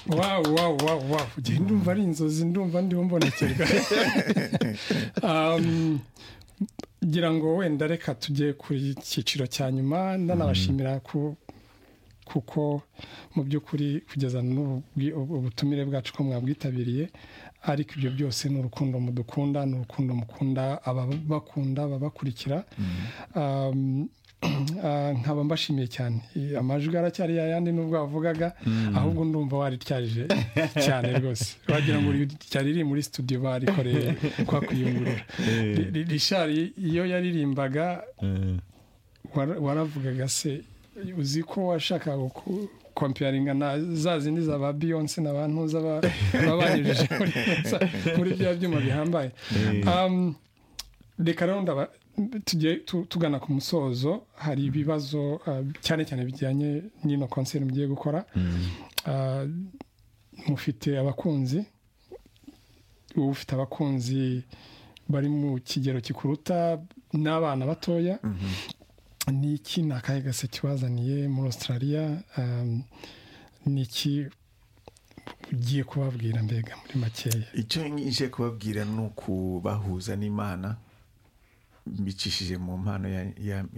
wawu wawu wawu wawu ugenda ndumva ari inzozi ndumva ndiho mbonekerwa ngira ngo wenda reka tujye ku cyiciro cya nyuma ndanabashimira ku kuko mu by'ukuri kugeza ubutumire bwacu ko mwabwitabiriye ariko ibyo byose ni urukundo mudukunda ni urukundo mukunda ababakunda ababakurikira nkaba mbashimiye cyane amajwi aracyari yayandi nubwo wavugaga ahubwo ndumva warityarije cyane rwose wagira ngo ryari riri muri studio barikoreye kwa kuyungurura rishari iyo yaririmbaga waravugaga se uzi ko washakaga kompiyaringa na za zindi za ba beyonce na ba ntuza baba banyujije muri bya byuma bihambaye reka rero tujye tugana ku musozo hari ibibazo cyane cyane bijyanye n'ino konseri mugiye gukora mufite abakunzi uba ufite abakunzi bari mu kigero gikuruta n'abana batoya ni iki ni akahe gase kibazaniye muri australia ni iki ugiye kubabwira mbega muri makeya icyo nje kubabwira ni ukubahuza n'imana mbicishije mu mpano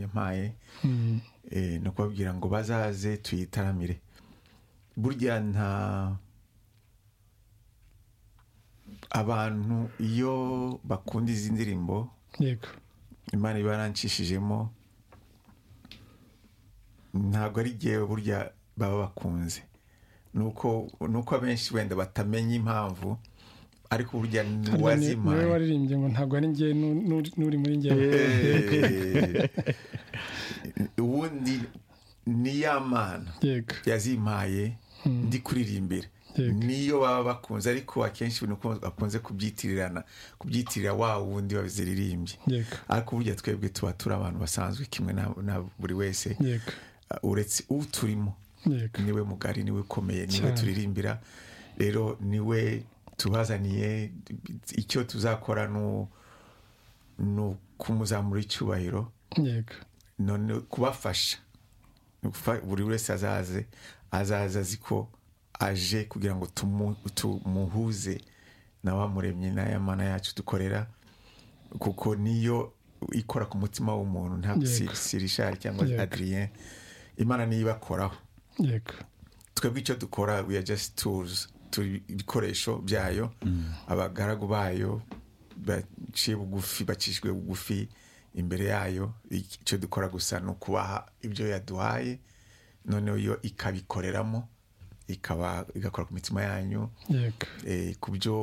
yampaye ni ukubabwira ngo bazaze tuyitaramire burya nta abantu iyo bakunda izi ndirimbo yego imana iba yarancishijemo ntabwo ari igihe burya baba bakunze ni uko abenshi wenda batamenya impamvu ariko burya ntiwazimaye niwe waririmbye ngo ntabwo ari ngewe n'uri muri ngewe ubundi ni ya mana yazimaye ndi kuririmbira niyo baba bakunze ariko akenshi bakunze kubyitirirana kubyitirira wa wundi waziririmbye ariko burya twebwe tuba turi abantu basanzwe kimwe na buri wese uretse uturimo niwe mugari niwe ukomeye niwe turirimbira rero niwe tubazaniye icyo tuzakora ni ukumuzamura icyubahiro none kubafasha buri wese azaze azaza azi ko aje kugira ngo tumuhuze na wa muremyi n'ayamana yacu dukorera kuko niyo ikora ku mutima w'umuntu ntabwo sirishari cyangwa adriyen imana niyo ibakoraho twebwe icyo dukora we are just tools turi ibikoresho byayo abagaragu bayo baciye bugufi bacishijwe bugufi imbere yayo icyo dukora gusa ni ukubaha ibyo yaduhaye noneho yo ikabikoreramo ikaba igakora ku mitima yanyu ku byo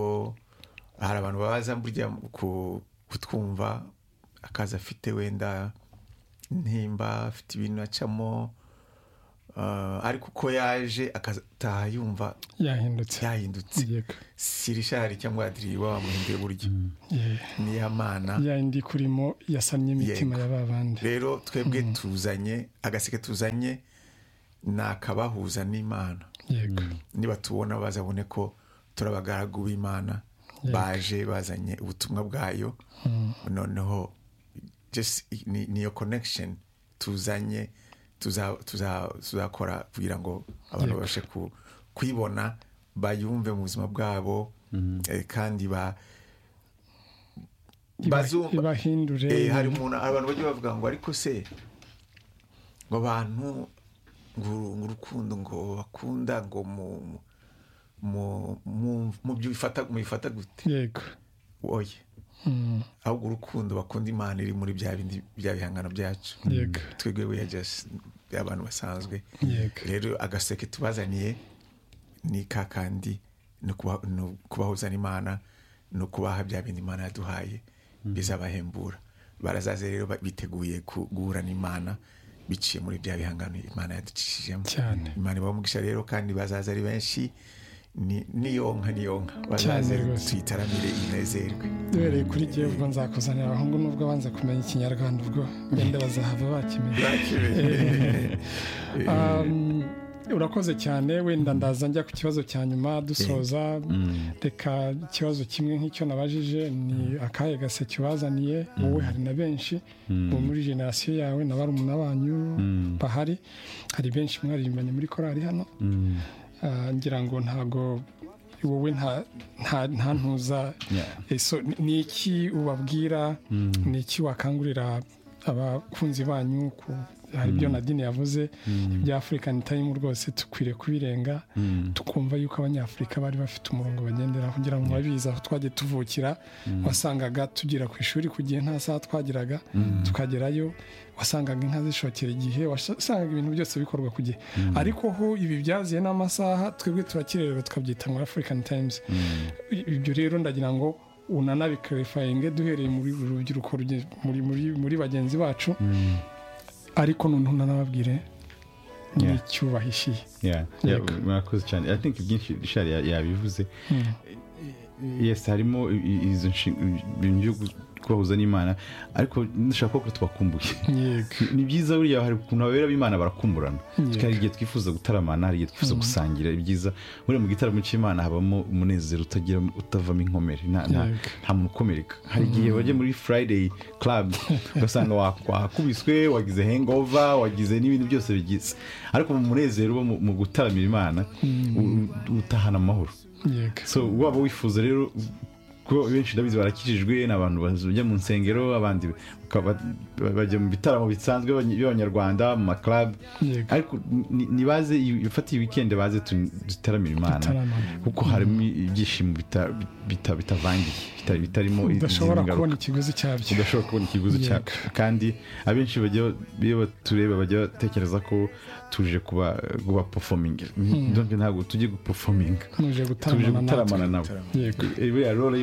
hari abantu babaza burya kutwumva akazi afite wenda ntimba afite ibintu acamo ariko uko yaje akataha yumva yahindutse yahindutse sirishari cyangwa adiri waba wamuhinduye buryo niya mana yayindi kurimo yasamye imitima ya babandi rero twebwe tuzanye agaseke tuzanye ni akabahuza n'imana niba tubona bazabone ko turi abagaragu b'imana baje bazanye ubutumwa bwayo noneho niyo connection tuzanye tuzakora kugira ngo abantu babashe kuyibona bayumve mu buzima bwabo kandi ibahindure hari umuntu abantu bajya bavuga ngo ariko se ngo abantu ngo urukundo ngo bakunda ngo mu byo bifata gute yego oye ahubwo urukundo bakunda imana iri muri bya bindi bya bihangano byacu twebwe weyajasi abantu basanzwe rero agaseke tubazaniye ni ka kandi ni ukubahuza n'imana ni ukubaha bya bindi imana yaduhaye bizabahembura barazaze rero biteguye guhura n'imana biciye muri bya bihangano imana yaducishijemo imana ibaha umugisha rero kandi bazaza ari benshi niyonka niyonka bazaze tuyitaramire inezerwe duhereye kuri jyewe ubwo nzakuzanira abahungu nubwo banze kumenya ikinyarwanda ubwo wenda bazahava bakimenya urakoze cyane wenda ndaza njya ku kibazo cya nyuma dusoza reka ikibazo kimwe nk'icyo nabajije ni akahe gaseke wazaniye wowe hari na benshi bo muri generasiyo yawe na barumuna banyu bahari hari benshi mwaririmbanye muri korari hano ngira ngo ntabwo wowe nta ntuza ni iki ubabwira ni iki wakangurira abakunzi banyu hari ibyo nadine yavuze ibya afurikani tayimu rwose dukwiriye kubirenga tukumva yuko abanyafurika bari bafite umurongo bagendera kugira ngo babizi aho twajya tuvukira wasangaga tugera ku ishuri ku gihe nta saha twageraga tukagerayo wasangaga inka zishokera igihe wasangaga ibintu byose bikorwa ku gihe ariko ho ibi byaziye n'amasaha twebwe turakirerera tukabyita ngo afurikani tayimuzi ibyo rero ndagira ngo unanabikarifayininge duhereye muri rubyiruko muri bagenzi bacu ariko noneho unanababwire n'icyubahishiye murakoze cyane i think byinshi shari yabivuze yesi harimo izo bintu byo kubahuza n'imana ariko dushaka ko tubakumbuye ni byiza buriya hari ukuntu ababera b'imana barakumburana hari igihe twifuza gutaramana hari igihe twifuza gusangira ibyiza buriya mu gitaramo cy'imana habamo umunezero utagira utavamo inkomere nta muntu ukomereka hari igihe bajya muri friday club ugasanga wakubiswe wagize hangover wagize n'ibindi byose bigize ariko mu munezero uba mu gutaramira imana utahana amahoro so waba wifuza rero kuko benshi ndabizi barakijijwe ni abantu bajya mu nsengero abandi bajya mu bitaramo bisanzwe by'abanyarwanda mu maklabu ariko ntibaze ifatiye wikendi baze dutaramira imana kuko harimo ibyishimo bitavangiye bitarimo udashobora kubona ikiguzi cyabyo udashobora kubona ikiguzi cyabyo kandi abenshi iyo batureba bajya batekereza ko tuje kuba kuba performing ntabwo tujye guperforming tuje gutaramana nabo buriya role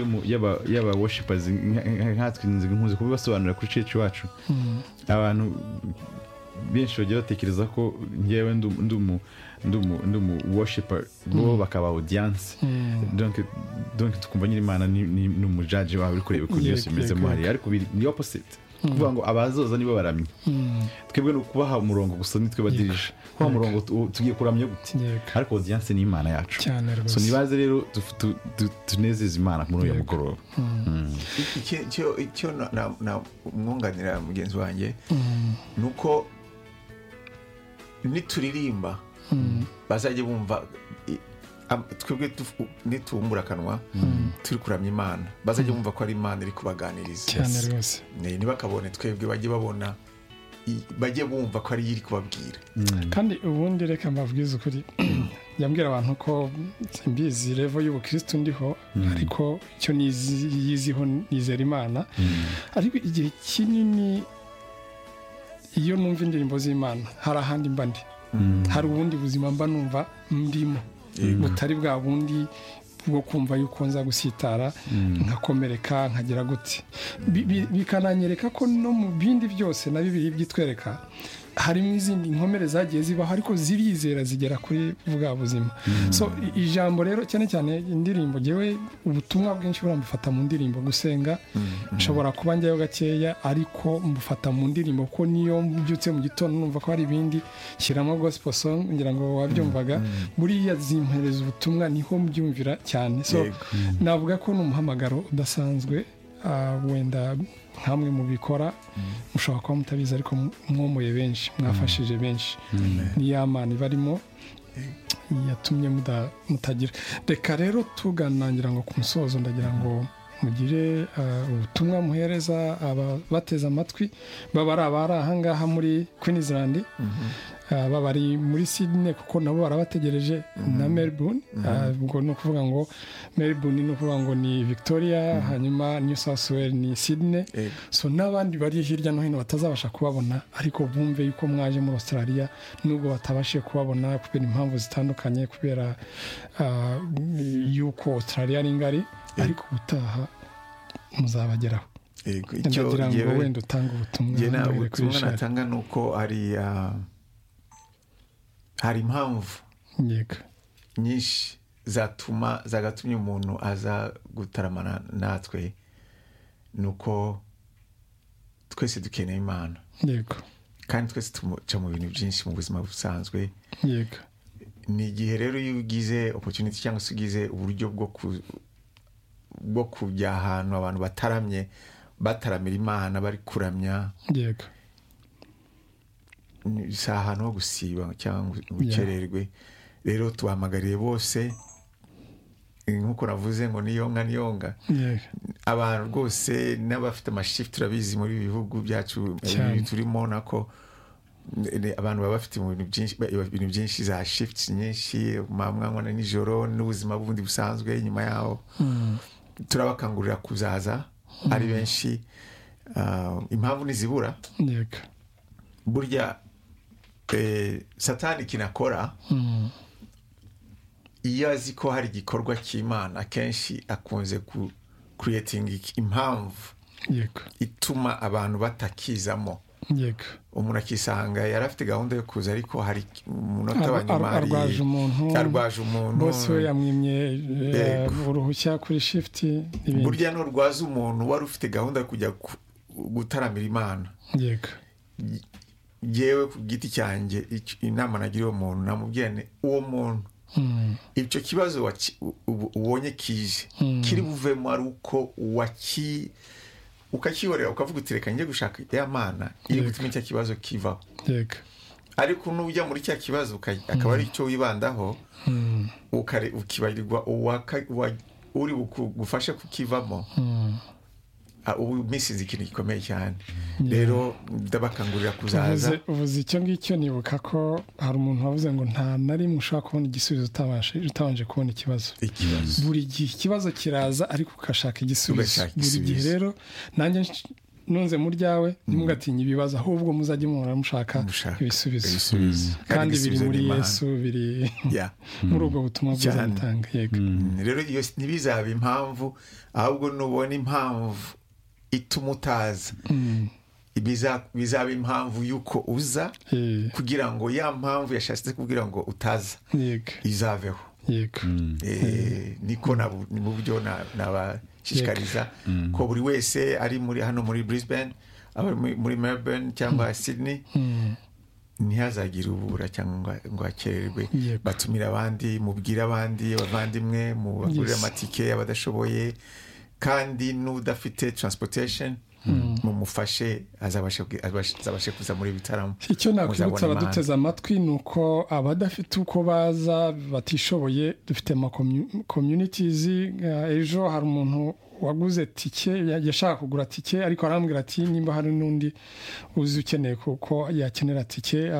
y'aba worshipers nkatwe nkunze kubibasobanurira kuri cece iwacu abantu benshi bagiye batekereza ko ngewe ndi umu worshiper bo bakaba audience donc tukumva nyiri imana ni umujaji wawe uri kureba ukuntu byose bimeze mo hariya ariko ni opposite kuvuga ngo abazoza nibo baramye twebwe ni ukubaha umurongo gusa nitwe badirije kubaha umurongo tugiye kuramya gute ariko odiyanse ni imana yacu so ntibaze rero tunezeza imana muri uyu mugoroba icyo mwunganira mugenzi wanjye ni uko nituririmba bazajya bumva twebwe nitubumbura akanwa turi kuramya imana bazajya bumva ko ari imana iri kubaganiriza ntibakabone twebwe bajye babona bajye bumva ko ariyo iri kubabwira kandi ubundi reka mbabwize ukuri yambwira abantu ko mbizi revo y'ubukirisitu ndiho ariko icyo yiziho nizera imana ariko igihe kinini iyo numva indirimbo z'imana hari ahandi mba ndi hari ubundi buzima mba numva ndimo butari bwa bundi bwo kumva yuko nza gusitara nkakomereka nkagira gute bikananyereka ko no mu bindi byose na bibiri byitwereka harimo izindi nkomere zagiye zibaho ariko zirizera zigera kuri bwa buzima so ijambo rero cyane cyane indirimbo ngewe ubutumwa bwinshi buriya mbufata mu ndirimbo gusenga nshobora kuba njyayo gakeya ariko mbufata mu ndirimbo kuko niyo mbyutse mu gitondo numva ko hari ibindi shyiramo gospel song ngira ngo wabyumvaga buriya zimpereza ubutumwa niho mbyumvira cyane so navuga ko ni umuhamagaro udasanzwe wenda nkamwe mubikora mushobora kuba mutabizi ariko mwomoye benshi mwafashije benshi ni ya mani barimo yatumye mutagira reka rero tuganangira ngo ku musozo ndagira ngo mugire ubutumwa muhereza abateze amatwi baba ari abari ahangaha muri Queensland baba ari muri Sydney kuko nabo barabategereje na Melbourne ubwo ni ukuvuga ngo Melbourne ni ukuvuga ngo ni Victoria hanyuma New South Wales ni Sydney so n'abandi bari hirya no hino batazabasha kubabona ariko bumve yuko mwaje muri Australia nubwo batabashije kubabona kubera impamvu zitandukanye kubera yuko Australia ari ngari ariko ubutaha muzabageraho ndagira ngo wenda utange ubutumwa ubutumwa natanga ni uko hariya hari impamvu nyinshi zatuma zagatumye umuntu aza gutaramana natwe ni uko twese dukeneye imana kandi twese tumuca mu bintu byinshi mu buzima busanzwe ni igihe rero iyo ugize opotuniti cyangwa se ugize uburyo bwo kujya ahantu abantu bataramye bataramira imana bari kuramya yego si ahantu ho gusiba cyangwa ubukererwe rero tubahamagariye bose nk'uko navuze ngo niyonga niyonga abantu rwose n'abafite amashifu turabizi muri ibi bihugu byacu turimo nako abantu baba bafite ibintu byinshi za shifuti nyinshi mwana nijoro n'ubuzima bundi busanzwe nyuma yaho turabakangurira kuzaza ari benshi impamvu ntizibura burya satani kinakora iyo azi ko hari igikorwa cy'imana akenshi akunze kuretinga impamvu ituma abantu batakizamo umuntu akisanga yari afite gahunda yo kuza ariko hari umunota wa nyuma arwaje umuntu bose we yamwimye uruhushya kuri shifuti burya nturwaza umuntu wari ufite gahunda yo kujya gutaramira imana yewe ku giti cyanjye inama nagira uwo muntu namubwira ni uwo muntu icyo kibazo ubonye kije kiri buvemo ari uko waki ukakibonera ukavuga uti reka njye gushaka ya mana iri gutuma icyo kibazo kivaho ariko nujya muri cya kibazo akaba ari icyo wibandaho ukibarirwa uri bugufashe kukivamo ubu misizi ikintu gikomeye cyane rero ndabakangurira kuzaza uvuze icyo ngicyo nibuka ko hari umuntu wavuze ngo nta na rimwe ushobora kubona igisubizo utabanje kubona ikibazo buri gihe ikibazo kiraza ariko ugashaka igisubizo buri gihe rero nanjye nunze mu ryawe ntimugatinya ibibazo ahubwo muzajya mubona mushaka ibisubizo kandi biri muri yesu biri muri ubwo butumwa bwiza butanga yego rero ntibizaba impamvu ahubwo nubona impamvu ituma utaza bizaba impamvu y'uko uza kugira ngo ya mpamvu yashatse kugira ngo utaza izaveho niko ni mu buryo nabashishikariza ko buri wese ari muri hano muri Brisbane muri Melbourne cyangwa Sydney ntihazagire ubura cyangwa ngo hakererwe batumire abandi mubwire abandi abavandimwe mubagurire amatike abadashoboye kandi n'udafite transportation mumufashe azabashe kuza muri bitaramo icyo nakwibutsa abaduteze amatwi ni uko abadafite uko baza batishoboye dufite ama communities ejo hari umuntu waguze tike yashaka kugura tike ariko arambwira ati nimba hari n'undi uzi ukeneye kuko yakenera tike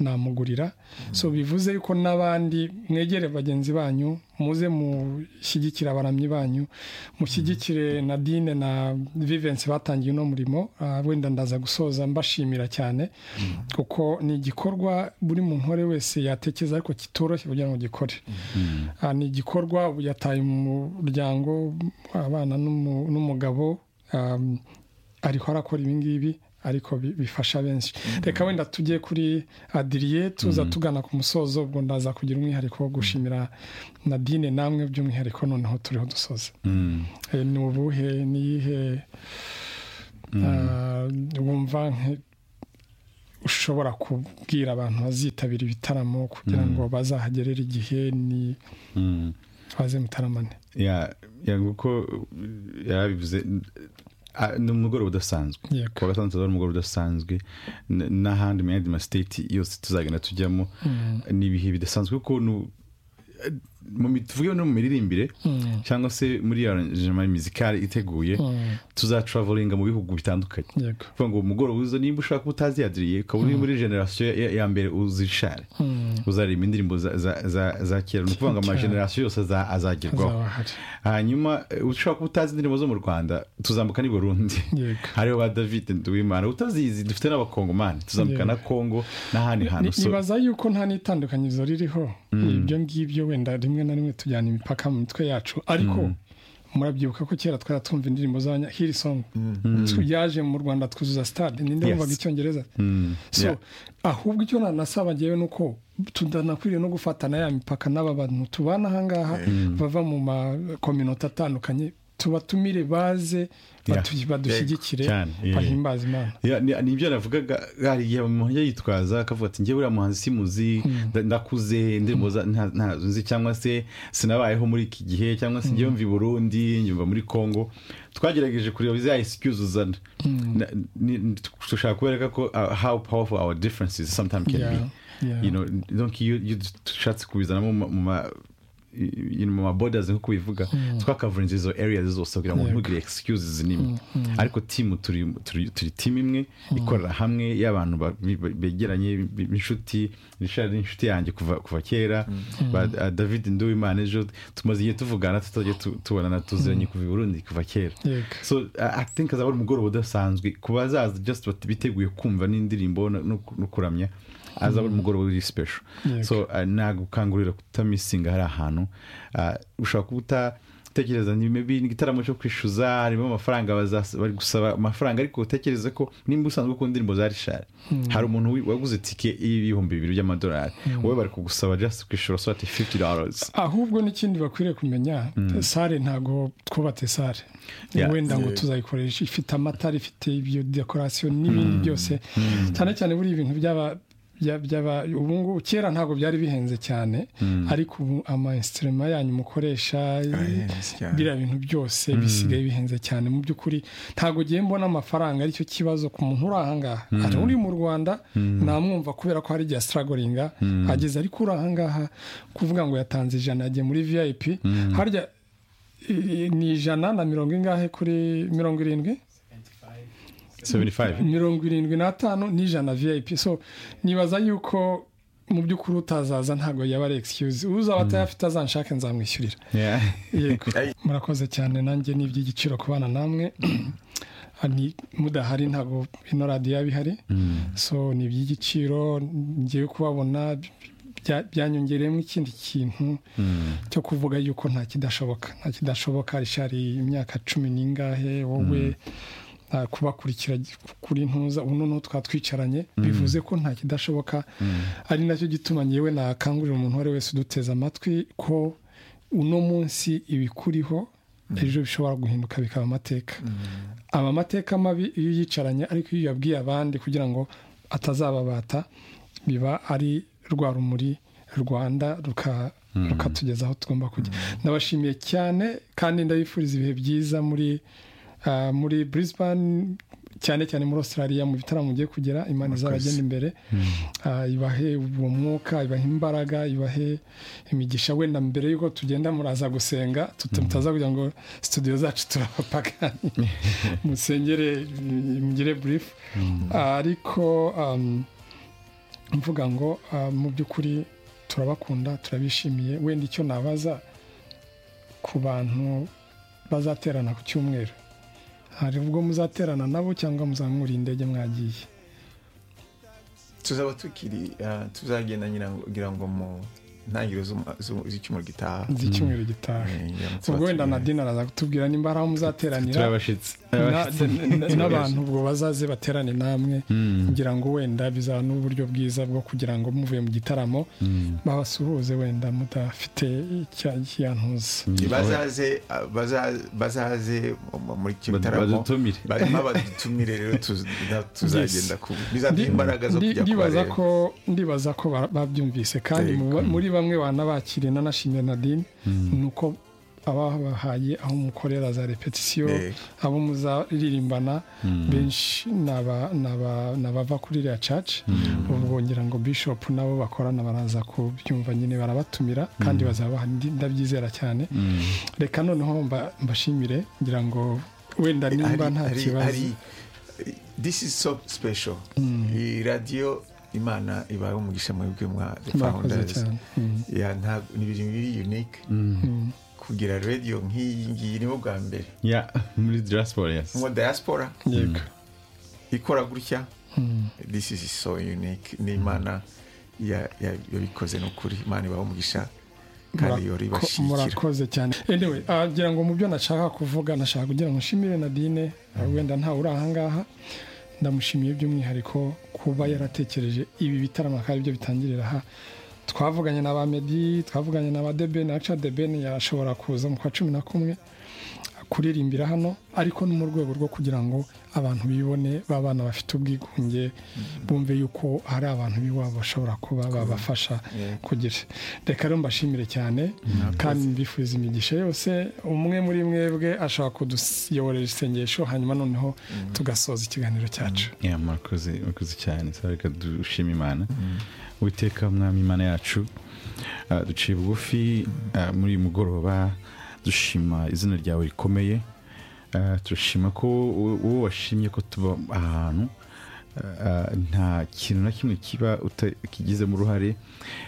namugurira so bivuze yuko n'abandi mwegere bagenzi banyu muze mushyigikire abaramyi banyu mushyigikire na dine na vivensi batangiye uno murimo wenda ndaza gusoza mbashimira cyane kuko ni igikorwa buri muntu uwo ari we wese yatekereza ariko kitoroshye kugira ngo gikore ni igikorwa yataye umuryango abana n'umugabo ariho arakora ibingibi ariko bifasha benshi reka wenda tujye kuri adiriye tuza tugana ku musozo ubwo ndaza kugira umwihariko wo gushimira nadine namwe by'umwihariko noneho turiho dusoza ni ubuhe niyihe wumva ushobora kubwira abantu bazitabira ibitaramo kugira ngo bazahagerere igihe ni baze mutaramane kuko yarabivuze ni umugoroba udasanzwe kuwa gatandatu ari umugoroba udasanzwe n'ahandi mu yandi masiteti yose tuzagenda tujyamo ni ibihe bidasanzwe kuko tuvuge no mu miririmbire cyangwa se muri ya jema mizikari iteguye tuzatravolinga mu bihugu bitandukanye kuvuga ngo umugoroba uza nimba ushaka kuba utaziyadiriye ukaba uri muri generasiyo ya mbere uzishare uzareba indirimbo za kera ni ukuvuga ngo amagenerasiyo yose azagerwaho hanyuma ushobaka kuba utazi indirimbo zo mu rwanda tuzambuka n'i burundi hariho ba david wimana utazizi dufite n'abakongomani tuzambuka na kongo n'ahandi hantu nibaza yuko nta n'itandukanyirizo ririho ibyo ngibyo wenda rimwe na rimwe tujyana imipaka mu mitwe yacu ariko murabyibuka ko kera twari twumva indirimbo z'abanyahirisomu yaje mu rwanda twuzuza sitade ninde wumvaga icyongereza so ahubwo icyo nanasaba ngewe ni uko tudanakwiriye no gufatana ya mipaka n'aba bantu tubana ahangaha bava mu makominota atandukanye tubatumire baze badushyigikire bahimbaze imana nibyo navugaga hari umuntu yitwaza akavuga ati njyewe uriya muhanzi simuzi ndakuze ndirimboza ntazo nzi cyangwa se sinabayeho muri iki gihe cyangwa se njyewe mvi burundi nyumva muri congo twagerageje kureba za excuse uzana dushaka kubereka ko how powerful our differences sometimes can be you know donc iyo dushatse kubizanamo mu mu mabodazi nk'uko bivuga twakavarinze izo areas zose kugira ngo ntugire excuses n'imwe ariko timu turi timu imwe ikorera hamwe y'abantu begeranye b'inshuti rishari ni inshuti yanjye kuva kera david nduwimana ejo tumaze igihe tuvugana tutajya tubonana tuziranye kuva i burundi kuva kera so i think azaba ari umugoroba udasanzwe ku bazaza just biteguye kumva n'indirimbo no kuramya azaba umugoroba w'iri special so nagukangurira kutamisinga hari ahantu ushobora kuba utekereza ni igitaramo cyo kwishyuza harimo amafaranga bari gusaba amafaranga ariko utekereze ko nimba usanzwe ukunda indirimbo za rishari hari umuntu waguze tike y'ibihumbi bibiri by'amadolari wowe bari kugusaba just kwishyura sote fifty dollars ahubwo n'ikindi bakwiriye kumenya sare ntabwo twubatse sare wenda ngo tuzayikoresha ifite amatara ifite ibyo dekorasiyo n'ibindi byose cyane cyane buriya ibintu byaba ubu ngubu kera ntabwo byari bihenze cyane ariko ubu amayesitirema yanyu mukoresha biriya bintu byose bisigaye bihenze cyane mu by'ukuri ntabwo ugiye mbona amafaranga aricyo kibazo ku muntu uri aha ngaha hari uri mu rwanda namwumva kubera ko hari igihe asitaragoringa ageze ariko uri aha ngaha kuvuga ngo yatanze ijana yagiye muri viyayipi harya ni ijana na mirongo ingahe kuri mirongo irindwi mirongo irindwi n'atanu n'ijana viyayipi so nibaza yuko mu by'ukuri utazaza ntabwo yaba ari egisikuzi uzaba atayafite azanshake nzamwishyurira murakoze cyane nanjye ni iby'igiciro kubana namwe mudahari ntabwo ino radiyo yaba ihari so ni iby'igiciro ngiye kubabona byanyongereyemo ikindi kintu cyo kuvuga yuko nta kidashoboka nta kidashoboka rishari imyaka cumi n'ingahe wowe kubakurikira kuri ntuza ubu noneho twatwicaranye bivuze ko nta kidashoboka ari nacyo gituma ngewe nakangurira umuntu uwo ari wese uduteze amatwi ko uno munsi ibikuriho ejo bishobora guhinduka bikaba amateka aba amateka mabi iyo uyicaranye ariko iyo uyabwiye abandi kugira ngo atazababata biba ari rwa rumuri rwanda rukatugeza aho tugomba kujya ndabashimiye cyane kandi ndabifuriza ibihe byiza muri muri Brisbane cyane cyane muri australia mu bitaramo mugiye kugera imana izabagenda imbere ibahe uwo mwuka ibahe imbaraga ibahe imigisha wenda mbere y'uko tugenda muraza gusenga tutaza kugira ngo studio zacu turabapagani musengere mugire burifu ariko mvuga ngo mu by'ukuri turabakunda turabishimiye wenda icyo nabaza ku bantu bazaterana ku cyumweru hari ubwo muzaterana nabo cyangwa muzamura indege mwagiye tuzaba tukiri tuzagenda kugira ngo mu ntangiriro z'icyumweru gitaha z'icyumweru gitaha ubwo wenda na dina araza kutubwira nimba hari aho muzateranira n'abantu ubwo bazaze baterane namwe kugira ngo wenda bizaba n'uburyo bwiza bwo kugira ngo muvuye mu gitaramo babasuhuze wenda mudafite icyantuza bazaze muri icyo gitaramo barimo badutumire rero tuzagenda bizaduha imbaraga zo kujya kubareba ndibaza ko babyumvise kandi muri bamwe banabakiriye nanashimye nadine ni uko ababahaye aho mukorera za repetisiyo abo muzaririmbana benshi ni abava kuri iriya caci ubwo ngira ngo bishopu nabo bakorana baraza kubyumva nyine barabatumira kandi bazaba ndabyizera cyane reka noneho mbashimire ngira ngo wenda nimba nta kibazo this is so special iyi radiyo imana ibaye umugisha mu bw'umwa founders ya ntabwo ni ibintu biri unique kugira radio nk'iyi ngiyi ni bwa mbere ya muri diaspora yes mu diaspora yego ikora gutya this is so unique ni imana yabikoze n'ukuri imana ibaho umugisha murakoze cyane anyway ngira ngo mu byo nashaka kuvuga nashaka kugira ngo nshimire nadine wenda ntawe uri ahangaha ndamushimiye by'umwihariko kuba yaratekereje ibi bitaramo akaba aribyo bitangirira aha twavuganye na ba medi twavuganye na ba debeni aca debeni yashobora kuza mu kwa cumi na kumwe kuririmbira hano ariko no mu rwego rwo kugira ngo abantu bibone b'abana bafite ubwigunge bumve yuko hari abantu b'iwabo bashobora kuba babafasha kugira reka rero mbashimire cyane kandi mbifuza imigisha yose umwe muri mwebwe ashobora kuduyoborera isengesho hanyuma noneho tugasoza ikiganiro cyacu murakoze cyane reka dushima imana witeka umwami imana yacu duciye bugufi muri uyu mugoroba dushima izina ryawe rikomeye turashima ko wowe washimye ko tuba ahantu nta kintu na kimwe kiba kigizemo uruhare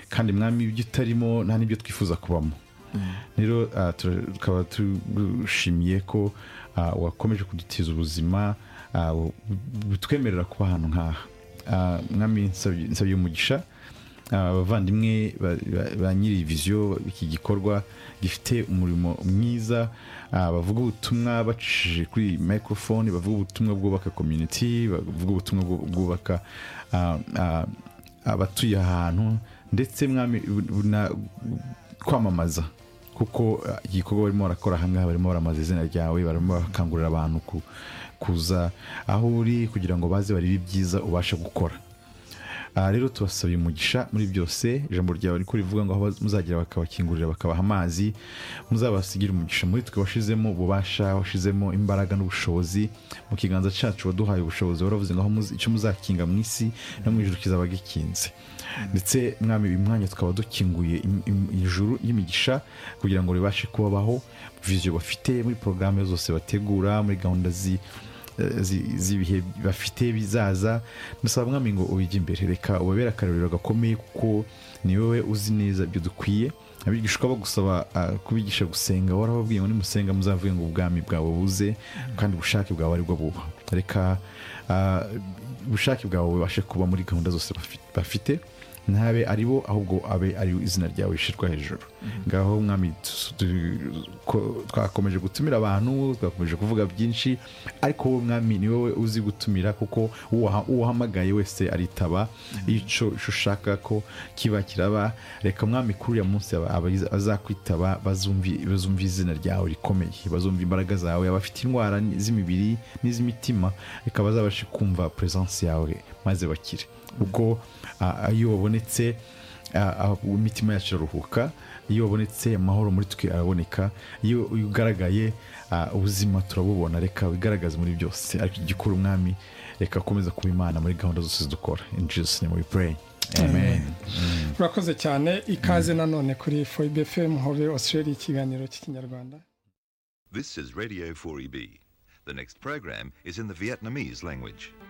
kandi mwami ibyo utarimo nta n'ibyo twifuza kubamo rero tukaba dushimiye ko wakomeje kudutiza ubuzima butwemerera kuba ahantu nk'aha mwami nsabye umugisha abavandimwe ba nyiri viziyo iki gikorwa gifite umurimo mwiza bavuga ubutumwa bacishije kuri mikorofone bavuga ubutumwa bwubaka komyuniti bavuga ubutumwa bwubaka abatuye ahantu ndetse kwamamaza kuko igikorwa barimo barakora ahangaha barimo baramamaza izina ryawe barimo barakangurira abantu kuza aho uri kugira ngo baze barebe ibyiza ubasha gukora aha rero tubasabye umugisha muri byose ijambo ryawe niko rivuga ngo aho muzagira bakabakingurira bakabaha amazi muzabasigire umugisha muri twe washizemo ububasha washizemo imbaraga n'ubushobozi mu kiganza cyacu waduhaye ubushobozi waravuze ngo icyo muzakinga mu isi no mu ijoro kizaba gikinze ndetse mwami uyu mwanya tukaba dukinguye ijuru y'imigisha kugira ngo ribashe kubabaho viziyo bafite muri porogaramu zose bategura muri gahunda zi z'ibihe bafite bizaza dusaba mwami ngo ubijye imbere reka ubabere akarorero gakomeye kuko ni wowe uzi neza ibyo dukwiye abigishwa bagusaba kubigisha gusenga warababwiye ngo nimusenga muzavuge ngo ubwami bwawe buze kandi ubushake bwawe aribwo buba reka ubushake bwawe bubashe kuba muri gahunda zose bafite ntabe ari bo ahubwo abe ari izina ryawe rishyirwa hejuru ngaho mwami twakomeje gutumira abantu twakomeje kuvuga byinshi ariko wowe mwami ni wowe uzi gutumira kuko uwahamagaye wese aritaba icyo ushaka ko kiba kiraba reka mwami kuri uriya munsi azakwitaba bazumva izina ryawe rikomeye bazumva imbaraga zawe abafite indwara z'imibiri n'iz'imitima reka bazabashe kumva puresansi yawe maze bakire ubwo iyo wabonetse imitima yacu iraruhuka iyo wabonetse amahoro muri twe araboneka iyo ugaragaye ubuzima turabubona reka wigaragaze muri byose ariko igikora umwami reka akomeza kuba imana muri gahunda zose dukora injisi ni muri pureyi urakoze cyane ikaze nanone kuri foyibe fm hove australia ikiganiro cy'ikinyarwanda This is Radio 4EB. The next program is in the Vietnamese language.